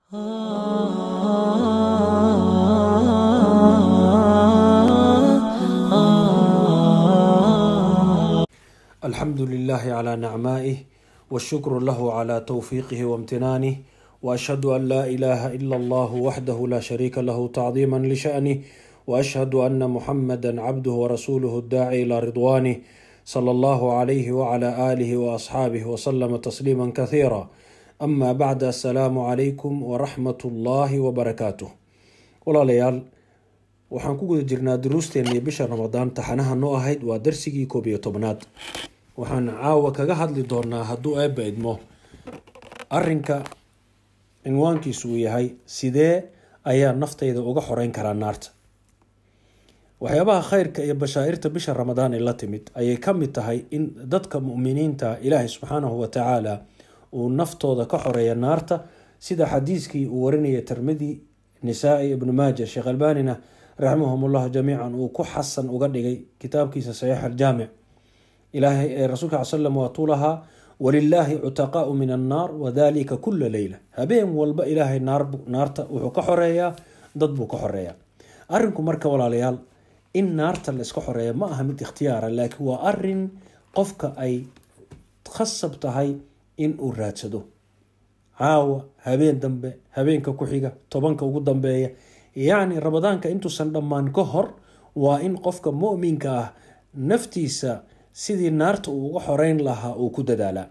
الحمد لله على نعمائه والشكر له على توفيقه وامتنانه واشهد ان لا اله الا الله وحده لا شريك له تعظيما لشانه واشهد ان محمدا عبده ورسوله الداعي الى رضوانه صلى الله عليه وعلى اله واصحابه وسلم تسليما كثيرا اما بعد السلام عليكم ورحمه الله وبركاته walaalayaal waxaan ku guda jirnaa duruusteennii bisha ramadaan taxanaha noo ahayd waa darsigii koob iyo tobnaad waxaan caawa kaga hadli doonaa hadduu eebba idmo arinka cinwaankiisu uu yahay sidee ayaa naftayda uga xoreyn karaa naarta waxyaabaha khayrka iyo bashaa-irta bisha ramadaan ee la timid ayay ka mid tahay in dadka muminiinta ilaahay subxaanahu watacaala uu naftooda ka xoreeya naarta sida xadiiskii uu warinaya tirmidi nisaa-i ibnu maaja sheekh albanina raximahum ullah jamiican uu ku xasan uga dhigay kitaabkiisa saxiix aljaamic ilaahay ee rasuulka cal slam waatuu lahaa walilaahi cutaqaau min annaar wadalika kula leyla habeen walba ilaahay naarta wuxuu ka xoreeyaa dad buu ka xoreeyaa arinku marka walaalayaal in naarta la iska xoreeya ma aha mid ikhtiyaara laakiin waa arin qofka ay khasab tahay in uu raadsado caawa habeen dambe habeenka ku xiga tobanka ugu dambeeya yacni ramadaanka intuusan dhammaan ka hor waa in qofka muminka ah naftiisa sidii naarta uu uga xoreyn lahaa uu ku dadaalaa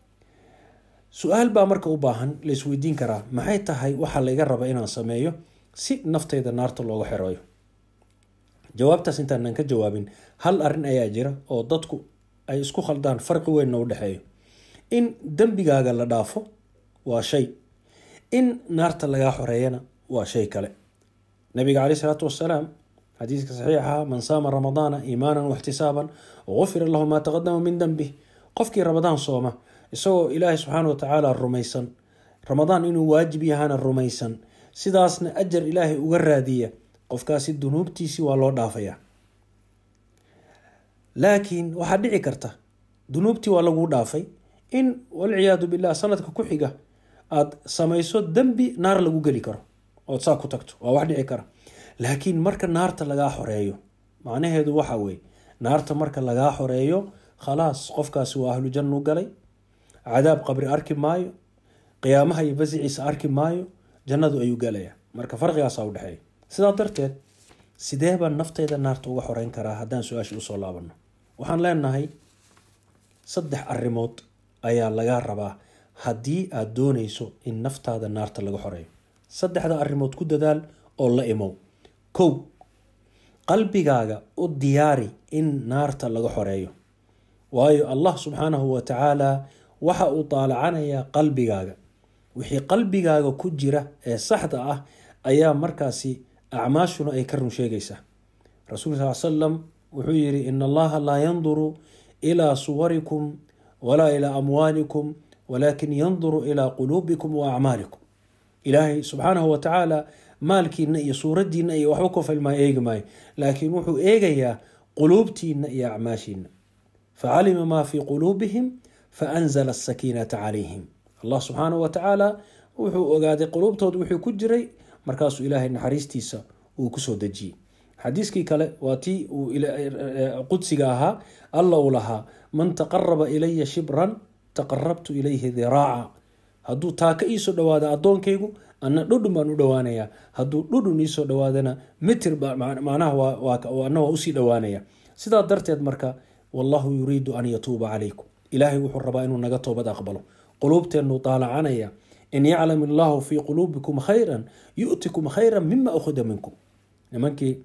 su-aal baa marka u baahan laisweydiin karaa maxay tahay waxaa layga raba inaan sameeyo si naftayda naarta looga xereeyo jawaabtaas intaanan ka jawaabin hal arin ayaa jira oo dadku ay isku khaldaan farqi weynna u dhexeeyo in dembigaaga la dhaafo waa shay in naarta lagaa xoreeyana waa shay kale nabiga caleyh isalaatu wasalaam xadiiska saxiixaha man saama ramadaana iimaanan waxtisaaban gufira lahu maa taqadama min dembih qofkii ramadaan sooma isagoo ilaahay subxaana wa tacaala rumaysan ramadaan inuu waajib yahana rumaysan sidaasna ajar ilaahay uga raadiya qofkaasi dunuubtiisii waa loo dhaafaya laakiin waxaa dhici karta dunuubtii waa laguu dhaafay in walciyaadu billah sanadka ku xiga aada samayso dembi naar lagu geli karo ood saa ku tagto waa wax dhici kara laakiin marka naarta lagaa xoreeyo macnaheedu waxa weye naarta marka lagaa xoreeyo khalaas qofkaasi waa ahlu jannu galay cadaab qabri arki maayo qiyaamaha iyo basiciisa arki maayo jannadu ayuu galaya marka farqigaasa udhexeeya sidaa darteed sidee baan nafteyda naarta uga xoreyn karaa haddaan su-aasha usoo laabano waxaan leenahay saddex arrimood ayaa lagaa rabaa haddii aada dooneyso in naftaada naarta laga xoreeyo saddexda arrimood ku dadaal oo la imow kow qalbigaaga u diyaari in naarta laga xoreeyo waayo allah subxaanahu wa tacaala waxa uu daalacanayaa qalbigaaga wixii qalbigaaga ku jira ee saxda ah ayaa markaasi acmaashuna ay ka run sheegaysaa rasuulka sal salam wuxuu yiri in allaha laa yanduru ilaa suwarikum walaa ilaa amwaalikum walaakin yanduru ilaa quluubikum wa acmaalikum ilaahay subxaanahu wa tacaala maalkiina iyo suuradiina iyo waxba ku filmaa eegi maayo laakiin wuxuu eegayaa quluubtiina iyo acmaashiina facalima maa fii quluubihim faanzala asakiinata calayhim allah subxaanahu wa tacaala wuxuu ogaaday quluubtooda wuxuu ku jiray markaasuu ilaahay naxariistiisa uu kusoo dejiyey xadiiskii kale waa tii qudsiga ahaa alla uu lahaa man taqaraba ilaya shibran taqarabtu ilayhi diraaca hadduu taaka iisoo dhawaada addoonkaygu ana dhudhun baan u dhowaanayaa hadduu dhudhun iisoo dhawaadana mitir macnaha ana waa usii dhowaanaya sidaa darteed marka wallahu yuriidu an yatuuba calaykum ilaahay wuxuu rabaa inuu naga toobad aqbalo quluubteennu daalacanaya in yaclam illaahu fii quluubikum khayran yu'tikum khayran mima ukhida minkum nimankii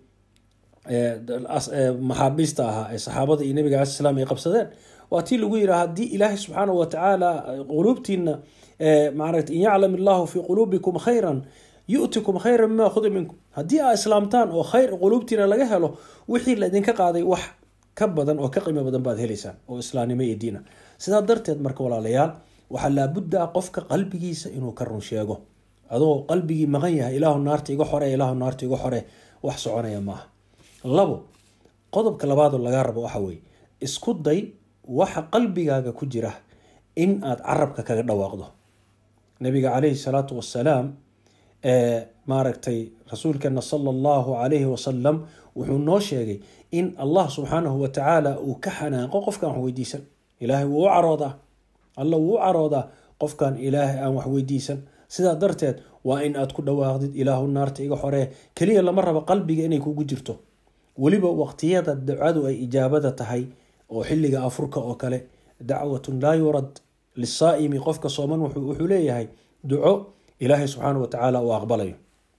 maxaabiista ahaa ee saxaabada iyo nabiga alai slam ay qabsadeen waa tii lagu yihi haddii ilaahay subxaana wa tacaala quluubtiina maarata in yaclam illaahu fii quluubikum khayran yu'tikum khayran mima ukhida minkum haddii aa islaamtaan oo khayr quluubtiina laga helo wixii laydinka qaaday wax ka badan oo ka qiimo badan baad helaysaan oo islaamnimo iyo diina sidaa darteed marka walaalayaal waxaa laabudda ah qofka qalbigiisa inuu ka run sheego adoo qalbigii maqan yahay ilaahu naarta iga xore ilaahu naarta iga xore wax soconaya maaha labo qodobka labaadoo lagaa rabo waxa weeye isku day waxa qalbigaaga ku jira in aad carabka kaga dhawaaqdo nabiga caleyhi salaatu wasalaam maaragtay rasuulkeena sala allahu calayhi wasalam wuxuu noo sheegay in allah subxaanahu watacaala uu ka xanaaqo qofkaan wax weydiisan ilaahay wuu u caroodaa alla wuu u caroodaa qofkaan ilaahay aan wax weydiisan sidaa darteed waa in aad ku dhawaaqdid ilaahu naarta iga xoree keliya lama rabo qalbiga inay kugu jirto weliba waqtiyada ducadu ay ijaabada tahay oo xilliga afurka oo kale dacwatun laa yurad lisaa'imi qofka sooman wuxuu leeyahay duco ilaahay subxaana watacaala uu aqbalayo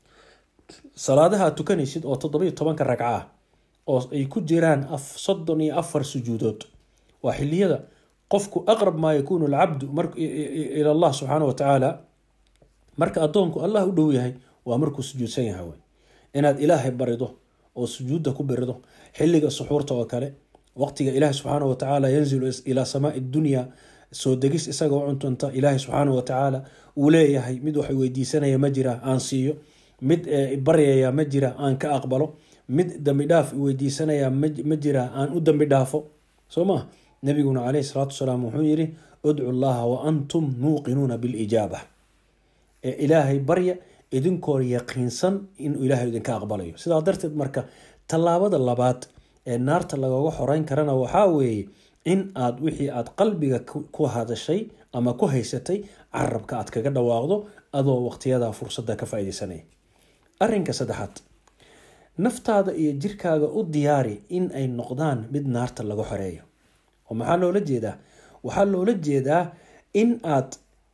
salaadaha aad tukanaysid oo toddobiyo tobanka ragca ah oo ay ku jiraan soddon iyo afar sujuudood waa xiliyada qofku aqrab maa yakuunu alcabdu ila allah subxaana watacaala marka addoonku allah u dhow yahay waa markuu sujuudsan yahay wey inaad ilaahay barido oo sujuudda ku birido xilliga suxuurta oo kale waqtiga ilaahi subxaana watacaala yanzilu ilaa samaai dunya soo degis isagao cuntunta ilaahay subxaana watacaala uu leeyahay mid wax weydiisanaya ma jira aan siiyo mid baryaya ma jira aan ka aqbalo mid dambi dhaaf weydiisanaya ma jira aan u dambi dhaafo soo maa nabiguna caleyhi salaatu wasalaam wuxuu yiri udcu llaha wa antum muuqinuuna bilijaaba ee ilaahay barya idinkoo yaqiinsan inuu ilaahay idinka aqbalayo sidaa darteed marka tallaabada labaad ee naarta lagaga xoreyn karana waxaa weeye in aad wixii aad qalbiga ku hadashay ama ku haysatay carabka aad kaga dhawaaqdo adoo waqtiyada fursadda ka faaideysanaya arinka saddexaad naftaada iyo jirkaaga u diyaari in ay noqdaan mid naarta laga xoreeyo oo maxaa loola jeedaa waxaa loola jeedaa in aad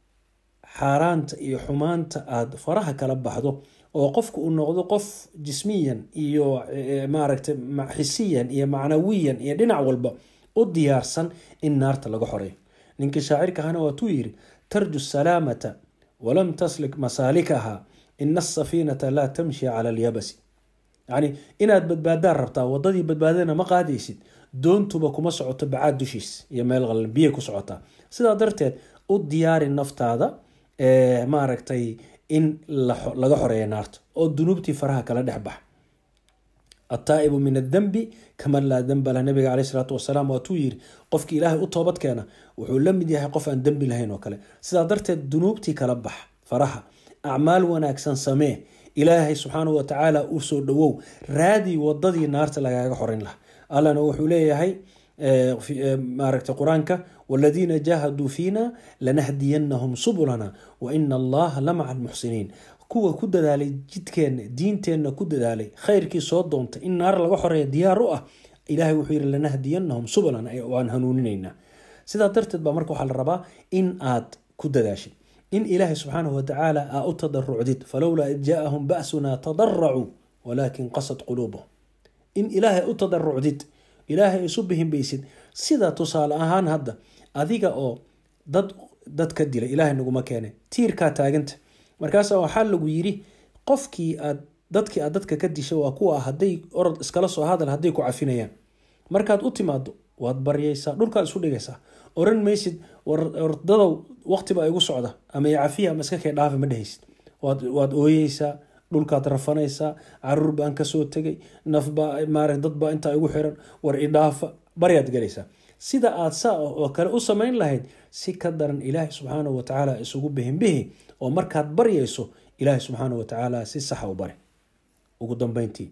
xaaraanta iyo xumaanta aada faraha kala baxdo oo qofku uu noqdo qof jismiyan iyo maaragtay xisiyan iyo macnawiyan iyo dhinac walba u diyaarsan in naarta laga xoreeyo ninkii shaacirka ahana waatuu yiri tarju salaamata walam taslik masaalikaha ina asafiinata laa tamshi cala alyabasi yacni inaad badbaadaan rabtaa wadadii badbaadana ma qaadaysid doontuba kuma socoto bacaad dushiis iyo meel qalan biya ku socotaa sidaa darteed u diyaari naftaada maaragtay in laga xoreeya naarta oo dunuubtii faraha kala dhex bax ataa'ibu min adambi kaman laa damba lah nabiga caleyh isalaatu wasalaam waatuu yiri qofkii ilaahay u toobad keena wuxuu la mid yahay qof aan dembi lahayn oo kale sidaa darteed dunuubtii kala bax faraha acmaal wanaagsan samee ilaahay subxaanahu watacaala u soo dhowow raadii wadadii naarta lagaaga xoreyn laha allana wuxuu leeyahay maaragtay qur-aanka waladiina jaahaduu fiina lanahdiyanahum subulana wa ina allaha la maca almuxsiniin kuwa ku dadaalay jidkeenna diinteenna ku dadaalay khayrkii soo doontay in naar laga xoreeya diyaar u ah ilahay wuxuu yihi lanahdiyanahum subulana waan hanuuninaynaa sidaa darteed baa marka waxaa la rabaa in aad ku dadaashid in ilaahay subxaanahu watacaala aa u tadarucdid falowlaa id jaaahum ba'suna tadaracuu walaakin qasad quluubuhum in ilaahay u tadarucdid ilaahay isu bihimbaysid sida tusaale ahaan hadda adiga oo dad dad ka dilay ilaahay naguma keene tiirkaa taaganta markaasa waxaa lagu yiri qofkii aad dadkii aad dadka ka dishay waa kuwa hadday orod iskala soo hadal hadday ku cafinayaan markaad u timaado waad baryaysaa dhulkaad isu dhigaysaa oran maysid wardadow waqtiba igu socda ama cafiya ama iska kee dhaafa ma dhehaysid waad ooyeysaa dhulkaad rafanaysaa caruur baan kasoo tegay nafbaa maara dadbaa intaa igu xiran war idhaafa baryaad galaysaa sida aad saa oo kale u samayn lahayd si ka daran ilaahay subxaanahu watacaala isugu bihinbihi oo markaad baryayso ilaahay subxaanahu watacaala si saxa u bari ugu dambeyntii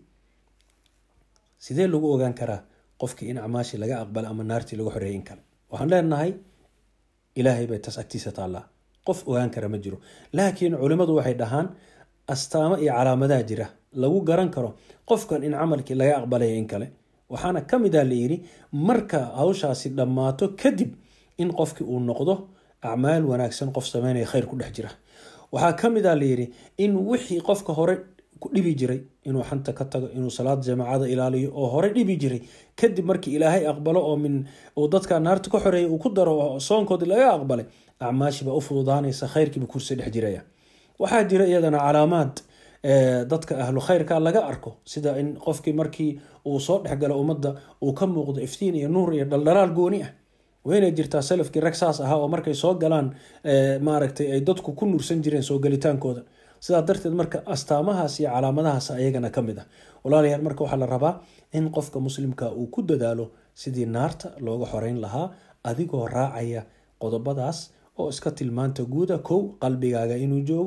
sidee lagu ogaan karaa qofkii in acmaashii laga aqbala ama naartii laga xoreeyay in kale waxaan leenahay ilaahay bay taas agtiisa taallaa qof ogaan kara ma jiro laakiin culimmadu waxay dhahaan astaamo iyo calaamadaha jira lagu garan karo qofkan in camalkii laga aqbalaya in kale waxaana ka mid a layidhi marka hawshaasi dhammaato kadib in qofkii uu noqdo acmaal wanaagsan qof sameynaya khayr ku dhex jira waxaa ka mid a layidhi in wixii qofka hore ku dhibi jiray inuu xanta ka tago inuu salaad jamaacada ilaaliyo oo hore dhibi jiray kadib markii ilaahay aqbalo oo min uu dadka naarta ka xoreeyay uu ku daro oo soonkoodii laga aqbalay acmaashiibaa u fududaanaysa khayrkiiba kursi dhex jiraya waxaa jira iyadana calaamaad dadka ahlu khayrka laga arko sida in qofkii markii uu soo dhexgalo ummadda uu ka muuqdo iftiin iyo nuur iyo dhaldhalaal gooni ah waynay jirtaa salafkii rag saas ahaa oo markay soo galaan maaragtay ay dadku ku nuursan jireen soo gelitaankooda sidaa darteed marka astaamahaas iyo calaamadahaas ayagana ka mid ah walaalayaal marka waxaa la rabaa in qofka muslimka uu ku dadaalo sidii naarta looga xoreyn lahaa adigoo raacaya qodobadaas oo iska tilmaanta guuda kow qalbigaaga inuu joogo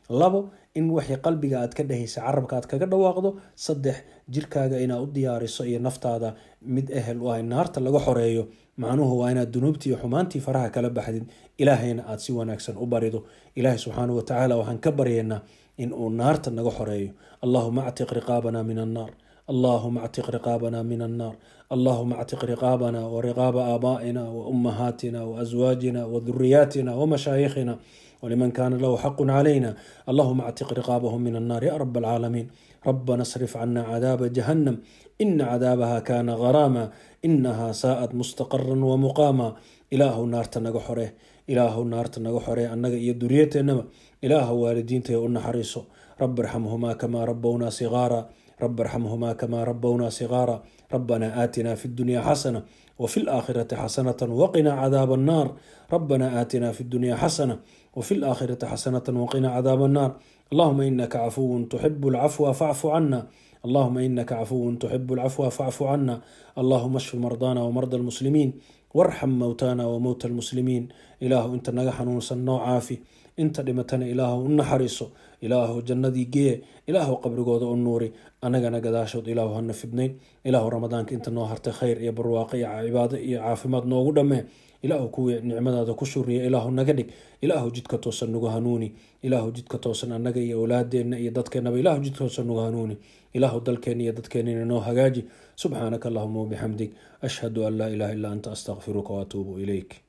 labo in wixii qalbiga aad ka dhehaysa carabka aad kaga dhawaaqdo saddex jirkaaga inaad u diyaariso iyo naftaada mid ehel u ah naarta laga xoreeyo macnuhu waa inaad dunuubtii iyo xumaantii faraha kala baxdid ilaahayna aad si wanaagsan u barido ilaahay subxaanahu watacaala waxaan ka baryaynaa in uu naarta naga xoreeyo allahuma actiq riqaabana min annaar اللهم اعتق رقابنا من النار اللهم اعتق رقابنا ورقاب آبائنا وأمهاتنا وأزواجنا وذرياتنا ومشايخنا ولمن كان له حق علينا اللهم اعتق رقابهم من النار يا رب العالمين ربنا اصرف عنا عذاب جهنم إن عذابها كان غراما إنها ساءت مستقرا ومقاما إله النار تنقحره إله النار تنقحره أنك يدريتنا إله والدين تيؤن حريصه رب ارحمهما كما ربونا صغارا رب ارحمهما كما ربونا صغارا ربنا آتنا في الدنيا حسنة وفي الآخرة حسنة وقنا عذاب النار ربنا آتنا في الدنيا حسنة وفي الآخرة حسنة وقنا عذاب النار اللهم إنك عفو تحب العفو فاعف عنا اللهم إنك عفو تحب العفو فاعف عنا اللهم اشف مرضانا ومرضى المسلمين وارحم موتانا وموتى المسلمين إله أنت نجح نوصل عافي inta dhimatana ilaahu u naxariiso ilaahu jannadii gee ilaahu qabrigooda u nuuri anagana gadaashood ilaahu hana fidnayn ilaahu ramadaanka inta noo hartay khayr iyo barwaaqo iyo cibaado iyo caafimaad noogu dhammee ilaahu kuwii nicmadaada ku shuriya ilaahu naga dhig ilaahu jidka toosan nagu hanuuni ilaahu jidka toosan annaga iyo awlaadeenna iyo dadkeennaba ilaahu jidka toosan nagu hanuuni ilaahu dalkeenna iyo dadkeennina noo hagaaji subxaanaka allahuma wabixamdig ashhadu an laa ilaha illa anta astaqfiruka waatuubu ilayk